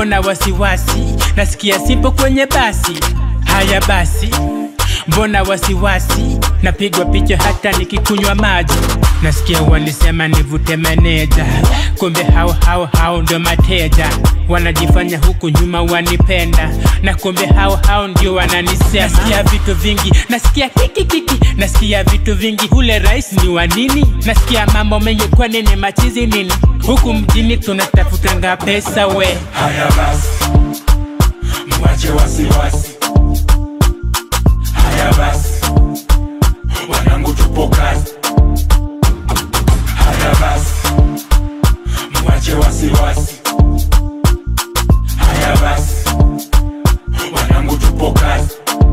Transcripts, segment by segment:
mbona wasiwasi nasikia simpo kwenye basi haya basi mbona wasiwasi napigwa picha hata nikikunywa maji nasikia walisema nivute meneja kumbe hao hao hao ndo mateja wanajifanya huku nyuma wanipenda na kumbe hao hao ndio wananisema nasikia vitu vingi nasikia kikikiki nasikia vitu vingi hule rais ni wa nini nasikia mambo mengi kwa nini machizi nini huku mjini tunatafutanga pesa we haya basi mwache wasiwasi haya basi wanangu tupo kazi haya basi mwache wasiwasi haya basi wanangu tupo kazi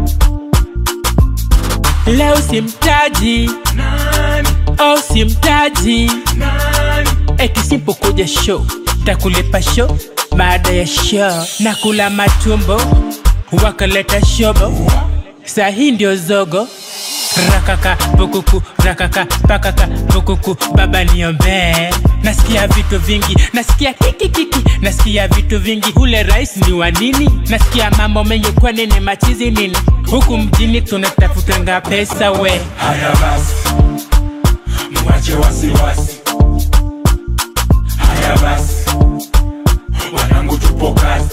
leo simtaji nani au simtaji nani eti simpokuja show takulipa show baada ya show na kula matumbo wakaleta shobo saa hii ndio zogo rakaka pukuku rakaka pakaka pukuku baba niombee nasikia vitu vingi nasikia kikikiki nasikia vitu vingi hule rais ni wa nini nasikia mambo mengi kwa nini machizi nini huku mjini tunatafutanga pesa we haya basi mwache wasiwasi haya basi wanangu tupo kazi